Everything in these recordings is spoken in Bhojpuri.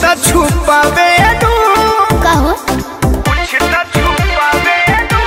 त छुपावे दू का हो कुछ त छुपावे दू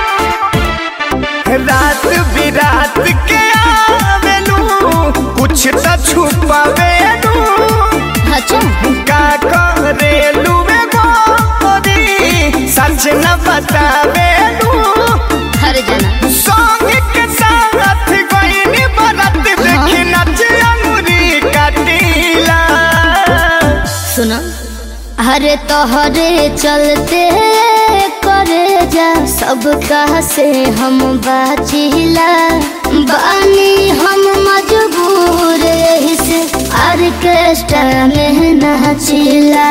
रात बिरात के आवेलू कुछ त छुपावे दू अच्छा का करेलू में गोरी सच न बतावे दू हर जना सॉन्ग के साथ गईनी बरत देखी नच अंगुरी काटीला सुनो हरे तोहरे चलते करे जा सब कहा से हम बाचिला बानी हम मजबूर यही से ऑर्केस्ट्रा में नाचिला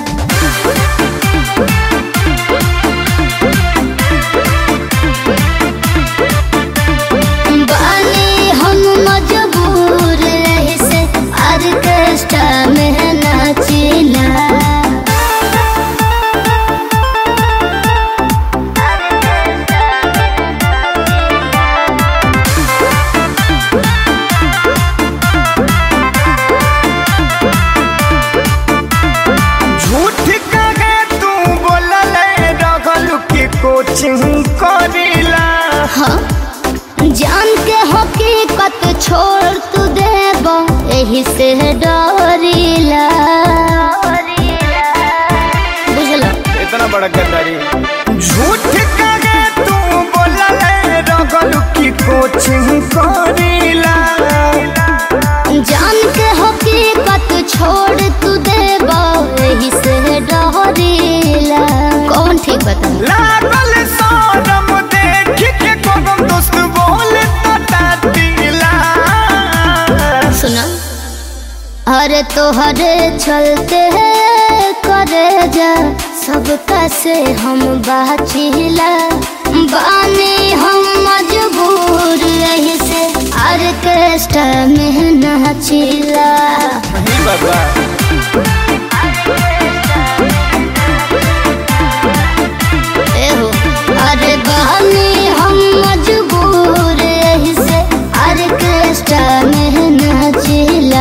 बानी हम मजबूर यही से ऑर्केस्ट्रा में नाचिला झूठ कहे तू बोलल रहल की कोचिंग करीला हाँ जान के हकीकत छोड़ तू देब यही से डरीला बुझलो इतना बड़ा गद्दारी झूठ कहे तू बोलल रहल की कोचिंग करीला जान के हकीकत छोड़ तू देब यही से डरीला कौन ठीक बता लागल शरम देख के कोनो दोस्त बोल तातीला सुना अरे तोहरे चलते करे जा सबका से हम बाचिला बानी हम मजबूर यही से ऑर्केस्ट्रा में नाचिला नहीं बाबा एहो अरे बानी हम मजबूर यही से ऑर्केस्ट्रा में नाचिला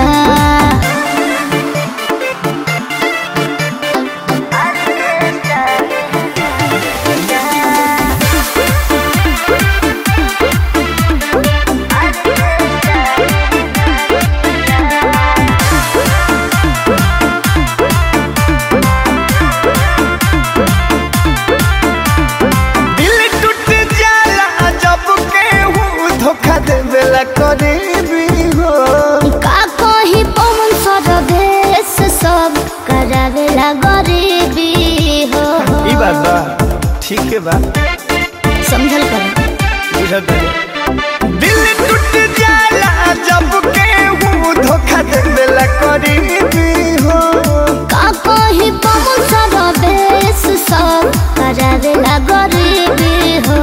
दिल टूट जाला जब केहू धोखा देवेला करीबी हो का कही पवन सरदेश सब करावेला गरीबी हो ई बात बा ठीक है बा समझल कर बुझत बानी। दिल टूट जाला जब केहू धोखा देवेला करीबी हो का कही पवन सरदेश सब करावेला गरीबी हो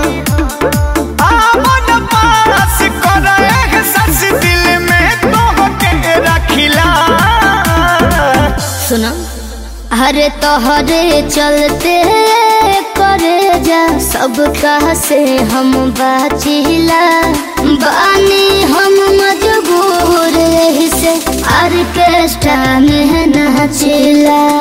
आमन पास कर एहसास दिल में तोहके रखिला सुनो अरे तोहरे चलते करे जा सब कहा से हम बाचिला बानी हम मजबूर यही से ऑर्केस्ट्रा में नाचिला